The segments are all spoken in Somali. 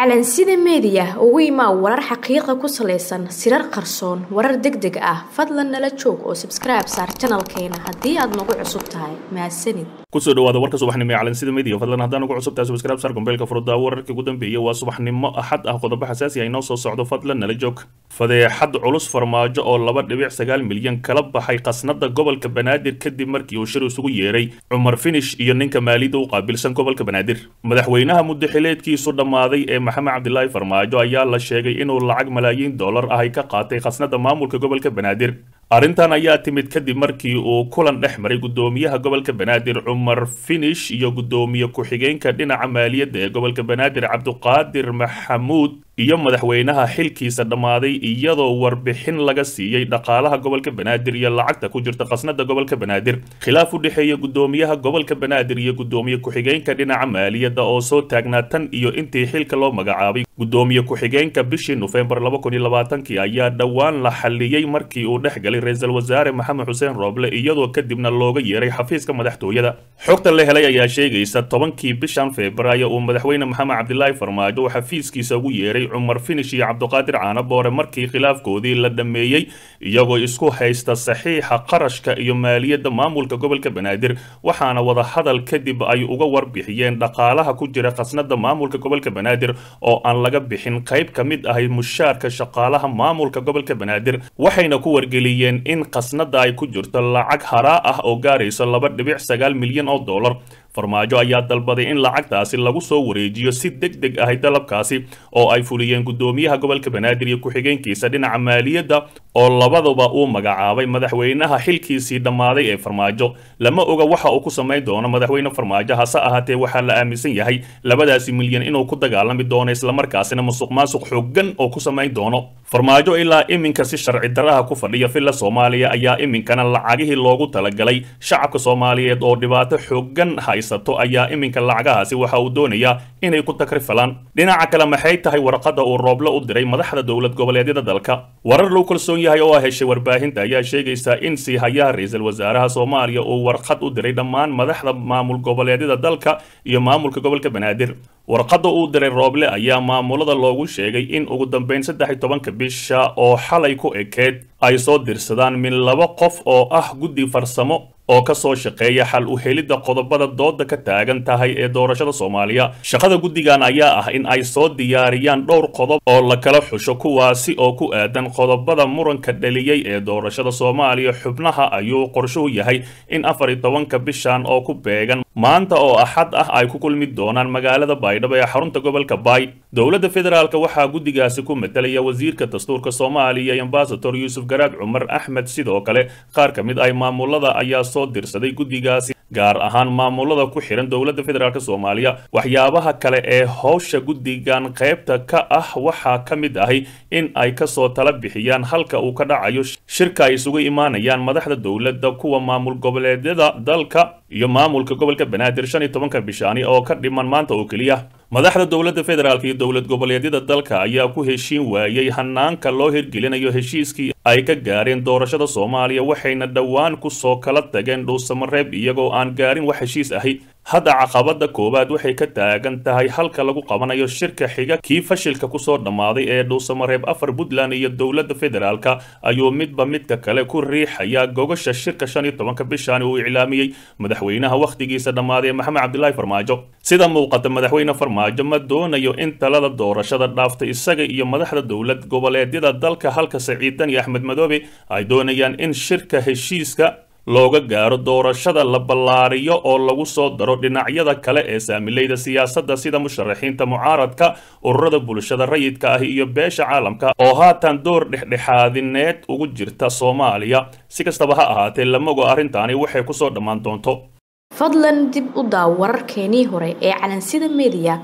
calansida meediya ugu imaa warar xaqiiqa ku salaysan sirar qarsoon warar deg deg ah fadlan nala joog oo sabskribe saar janalkeena haddii aad nagu cusub tahay mahadsanid kusoo dhawaada warka subaxnimo ee calansida media fadlan haddaan ugu cusubtahay subscribe sar gombeelka furudda wararkii ugu dambeeyay waa subaxnimo axad ah qodobo xasaasi ah inoo soo socdo fadlan nala joog fadeexad culus farmaajo oo laba dhibic sagaal milyan kala baxay khasnada gobolka banaadir kadib markii uu shir isugu yeeray cumar finish iyo ninka maaliyadda u qaabilsan gobolka banaadir madaxweynaha muddaxileedkiisu dhammaaday ee maxamed cabdilaahi farmaajo ayaa la sheegay inuu lacag malaayiin dollar ah ay ka qaatay khasnada maamulka gobolka banaadir arrintan ayaa timid kadib markii uu kulan dhex maray guddoomiyaha gobolka banaadir cumar finish iyo guddoomiye ku-xigeenka dhinaca maaliyadda ee gobolka banaadir cabduqaadir maxamuud iyo madaxweynaha xilkiisa dhammaaday iyadoo warbixin laga siiyey dhaqaalaha gobolka banaadir iyo lacagta ku jirta khasnada gobolka banaadir khilaaf u dhexeeya guddoomiyaha gobolka banaadir iyo guddoomiye ku-xigeenka dhinaca maaliyadda oo soo taagnaa tan iyo intii xilka loo magacaabay guddoomiye ku-xigeenka bishii nofembar laba kun iyo labaatankii ayaa dhowaan la xalliyey markii uu dhex galay ra-iisul wasaare maxamed xuseen rooble iyadoo kadibna looga yeeray xafiiska madaxtooyada xogta la helay ayaa sheegaysa tobankii bishan febraayo uu madaxweyne maxamed cabdilaahi farmaajo uu xafiiskiisa ugu yeeray cumar finish iyo cabduqaadir caanaboore markii khilaafkoodii la dhammeeyey iyagoo isku haysta saxiixa qarashka iyo maaliyadda maamulka gobolka banaadir waxaana wadahadal kadib ay uga warbixiyeen dhaqaalaha ku jira khasnada maamulka gobolka banaadir oo aan laga bixin qayb ka mid ahay mushaarka shaqaalaha maamulka gobolka banaadir waxayna ku wargeliyeen in khasnada ay ku jirto lacag haraa ah oo gaarayso laba dhibic sagaal milyan oo dollar farmaajo ayaa dalbaday in lacagtaasi lagu soo wareejiyo si deg deg ahay dalabkaasi oo ay fuliyeen guddoomiyaha gobolka banaadir iyo ku-xigeenkiisa dhinaca maaliyadda oo labaduba uu magacaabay madaxweynaha xilkiisii dhammaaday ee farmaajo lama oga waxa uu ku samayn doono madaxweyne farmaajo hase ahaatee waxaa la aaminsan yahay labadaasi milyan inuu ku dagaalami doono islamarkaasina musuq maasuq xooggan oo ku samayn doono farmaajo ilaa iminka si sharci daraha ku fadhiya villa soomaaliya ayaa iminkana lacagihii loogu talagalay shacabka soomaaliyeed oo dhibaato xooggan haysato ayaa iminka lacagahaasi waxa uu doonayaa inay ku takrifalaan dhinaca kale maxay tahay warqadda uu rooble u diray madaxda dowlad goboleedyada dalka warar loo kalsoon yahay oo heshay warbaahinta ayaa sheegaysa in siihayaha ra-iisul wasaaraha soomaaliya uu warqad u diray dhammaan madaxda maamul goboleedyada dalka iyo maamulka gobolka banaadir warqadda uu diray rooble ayaa maamulada loogu sheegay in ugu dambeyn saddex iyo tobanka bisha oo xalay ku ekeed ay soo dirsadaan min laba qof oo ah guddi farsamo oo ka soo shaqeeya xal u helidda qodobada dooda ka taagan tahay ee doorashada soomaaliya shaqada guddigan ayaa ah in ay soo diyaariyaan dhowr qodob oo la kala xusho kuwaasi oo ku aadan qodobada muranka dhaliyey ee doorashada soomaaliya xubnaha ayuu qorshuhu yahay in afar iyo tobanka bishan oo ku beegan maanta oo axad ah ay ku kulmi doonaan magaalada baydhabo ee xarunta gobolka baay dowladda federaalk waxaa guddigaasi ku matalaya wasiirka dastuurka soomaaliya ambasador yuusuf garaad cumar axmed sidoo kale qaar ka mid ay maamulada ayaa soo dirsaday guddigaasi gaar ahaan maamulada ku xihan dowladda federaalk soomaaliya waxyaabaha kale ee howsha guddigan qaybta ka ah waxaa ka mid ahay in ay kasoo tala bixiyaan halka uu ka dhacayo shirka ay isugu imaanayaan madaxda dowladda kuwa maamul goboleedyada dalka iyo maamulka gobolka banaadir shan iyo tobanka bishaani oo ka dhiman maanta oo keliya madaxda dowladda federaalk iyo dowlad goboleedyada dalka ayaa ku heshiin waayey hanaanka loo hirgelinayo heshiiskii ay ka gaareen doorashada soomaaliya waxayna dhowaan kusoo kala tageen dhuusamareeb iyagoo aan gaarin wax heshiis ahi hadda caqabada koowaad waxay ka taagan tahay halka lagu qabanayo shirka xiga kii fashilka kusoo dhammaaday ee dhuusamareeb afar puntland iyo dowladda federaalk ayuu midba midka kale ku riixaya gogasha shirka shan iyo tobanka bishaani uu iclaamiyey madaxweynaha wakhtigiisa dhammaaday maxamed cabdilaahi farmaajo sida muuqata madaxweyne farmaajo ma doonayo in talada doorashada dhaaftay isaga iyo madaxda dowlad goboleedyada dalka halka saciidan iyo axmed madoobe ay doonayaan in shirka heshiiska looga gaaro doorashada la ballaariyo oo lagu soo daro dhinacyada kale ee saamilayda siyaasadda sida musharaxiinta mucaaradka ururada bulshada rayidka ah iyo beesha caalamka oo haatan door dhexdhexaadineed ugu jirta soomaaliya si kastaba ha ahaatee lamago arrintaani waxay kusoo dhammaan doonto fadlan dib u daaw wararkeenii hore ee calansida meediya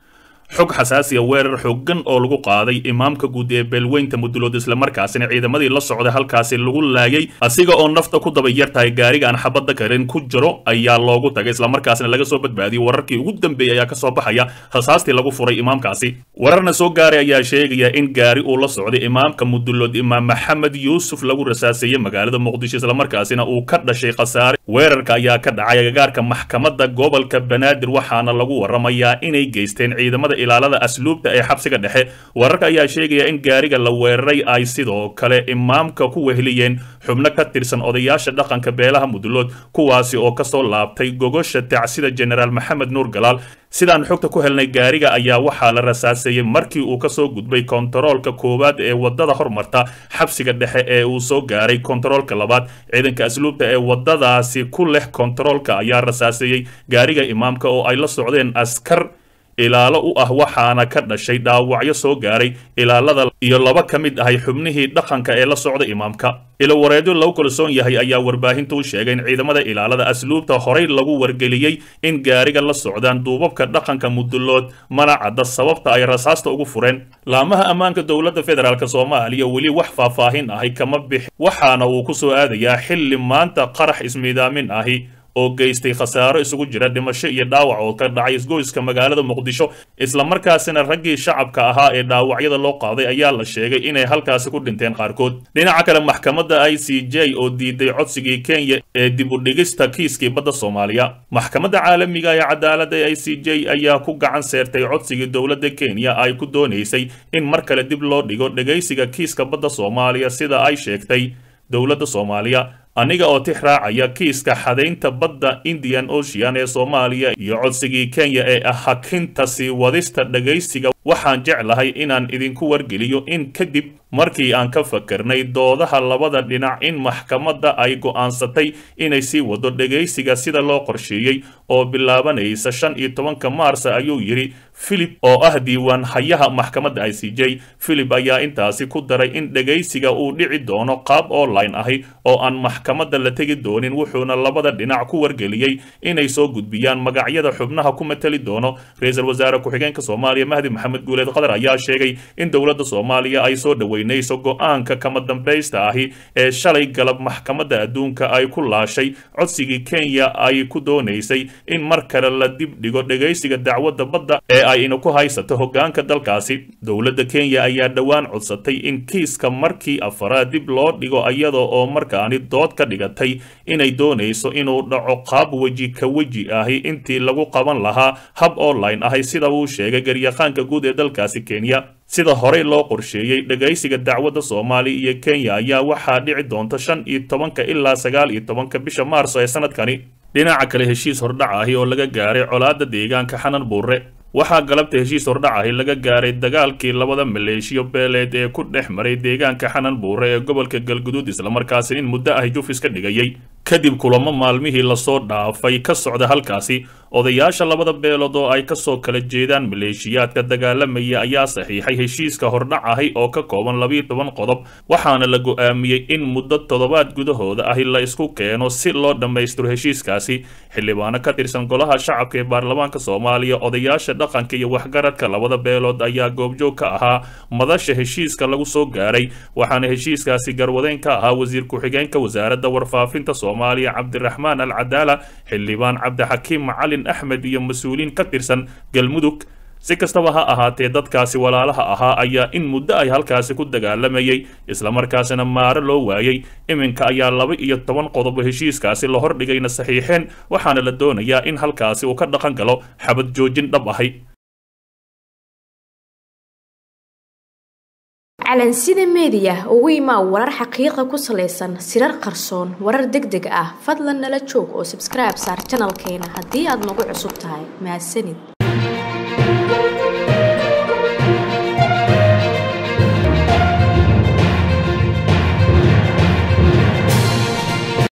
xog xasaasiya weerar xooggan oo lagu qaaday imaamka guud ee beelweynta mudulood islamarkaasina ciidamadii la socday halkaasi lagu laayay asiga oo nafta ku daba yar tahay gaariga aan xabadda karin ku jiro ayaa loogu tagay islamarkaasina laga soo badbaadiyey wararkii ugu dambeeyey ayaa kasoo baxaya rasaastii lagu furay imaamkaasi wararna soo gaaray ayaa sheegaya in gaari uu la socday imaamka mudulood imaam maxamed yuusuf lagu rasaaseeyey magaalada muqdisho islamarkaasina uu ka dhashay khasaare weerarka ayaa ka dhacay agagaarka maxkamadda gobolka banaadir waxaana lagu waramayaa inay geysteen ciidamada ilaalada asluubta ee xabsiga dhexe wararka ayaa sheegaya in gaariga la weeraray ay sidoo kale imaamka ku weheliyeen xubno ka tirsan odayaasha dhaqanka beelaha mudulood kuwaasi oo kasoo laabtay gogosha tacsida jenaraal maxamed nuur galaal sidaan xogta ku helnay gaariga ayaa waxaa la rasaaseeyey markii uu kasoo gudbay kontaroolka koowaad ee wadada hormarta xabsiga dhexe ee uu soo gaaray kontaroolka labaad ciidanka asluubta ee wadadaasi ku leh kontaroolka ayaa rasaaseeyey gaariga imaamka oo ay la socdeen askar ilaalo u ah waxaana ka dhashay dhaawacyo soo gaaray ilaalada iyo laba ka mid ahay xubnihii dhaqanka ee la socda imaamka ilowareedyo lagu kalsoon yahay ayaa warbaahinta u sheegay in ciidamada ilaalada asluubta horey lagu wargeliyey in gaariga la socdaan duubabka dhaqanka mudulood mana cadda sababta ay rasaasta ugu fureen laamaha ammaanka dowladda federaalk soomaaliya weli wax faahfaahin ahi kama bixi waxaana uu ku soo aadayaa xilli maanta qarax ismiidaamin ahi oo geystay khasaaro isugu jira dhimasho iyo dhaawac oo ka dhacay isgoyska magaalada muqdisho islamarkaasina raggii shacabka ahaa ee dhaawacyada loo qaaday ayaa la sheegay inay halkaasi ku dhinteen qaarkood dhinaca kale maxkamadda i c j oo diiday codsigii kenya ee dib u dhigista kiiskii badda soomaaliya maxkamadda caalamiga ee cadaaladda i c j ayaa ku gacan seertay codsigii dowladda kenya ay ku doonaysay in mar kale dib loo dhigo dhegaysiga kiiska badda soomaaliya sida ay sheegtay dowladda soomaaliya aniga oo tix raacaya kiiska xadaynta badda indian ocean ee soomaaliya iyo codsigii kenya ee ah hakinta sii wadista dhagaysiga waxaan jeclahay inaan idinku wargeliyo in kadib markii aan ka fakarnay doodaha labada dhinac in maxkamadda ay go'aansatay inay sii wado dhegaysiga sida loo qorsheeyey oo bilaabanaysa shan iyo tobanka maarsa ayuu yidhi philip oo ah diiwaan hayaha maxkamadda i c j philip ayaa intaasi ku daray in dhegaysiga uu dhici doono qaab online ahi oo aan maxkamadda la tegi doonin wuxuuna labada dhinac ku wargeliyey inay soo gudbiyaan magacyada xubnaha ku mateli doono ra-iisul wasaare ku-xigeenka soomaaliya mahdi maxamed guuleed qadar ayaa sheegay in dowladda soomaaliya ay soo dhoweynayso go-aanka kama dambaysta ahi ee shalay galab maxkamadda adduunka ay ku laashay codsigii kenya ay ku doonaysay in mar kale la dib dhigo dhegaysiga dacwadda badda ee ay ina ku haysato hoggaanka dalkaasi dowladda kenya ayaa dhowaan codsatay in kiiska markii afaraad dib loo dhigo iyada oo markaani dood ka dhigatay inay doonayso inuu dhaco qaab weji ka weji ahi intii lagu qaban lahaa hab online ahi sida uu sheegay garyaqaanka guud ee dalkaasi kenya sida horey loo qorsheeyey dhegaysiga dacwadda soomaaliya iyo kenya ayaa waxaa dhici doonta shan iyo tobanka ilaa sagaal iyo tobanka bisha maarso ee sanadkani dhinaca kale heshiis hordhac ahi oo laga gaaray colaadda deegaanka xanan buure waxaa galabta heshiis hordhac ahi laga gaaray dagaalkii labada maleeshiyo beeleed ee ku dhex maray deegaanka xanan buure ee gobolka galguduud islamarkaasi in muddo ahi jufis ka dhigayay kadib kulamo maalmihii lasoo dhaafay ka socda halkaasi odayaasha labada beelood oo ay kasoo kala jeedaan maleeshiyaadka dagaalamaya ayaa saxiixay heshiiska hordhac ahi oo ka kooban labiiyo toban qodob waxaana la go'aamiyey in muddo toddobaad gudahooda ahi la isku keeno si loo dhammaystiro heshiiskaasi xildhibaano ka tirsan golaha shacabka ee baarlamaanka soomaaliya odayaasha dhaqanka iyo waxgaradka labada beelood ayaa goobjoog ka ahaa madasha heshiiska lagu soo gaaray waxaana heshiiskaasi garwadeyn ka ahaa wasiir ku-xigeenka wasaaradda warfaafinta soomaaliya cabdiraxmaan al cadaala xildhibaan cabdixakiim macalin axmed iyo mas-uuliin ka tirsan galmudug si kastaba ha ahaatee dadkaasi walaalaha ahaa ayaa in muddo ay halkaasi ku dagaalamayay islamarkaasina maaro loo waayey iminka ayaa laba iyo toban qodobo heshiiskaasi la hordhigayna saxiixeen waxaana la doonayaa in halkaasi uu ka dhaqan galo xabad joojin dhab ahay calansida meediya ugu imaa warar xaqiiqa ku salaysan sirar qarsoon warar deg deg ah fadlan nala joog oo sabskribe saar janalkeena haddii aad nagu cusub tahay mahadsanid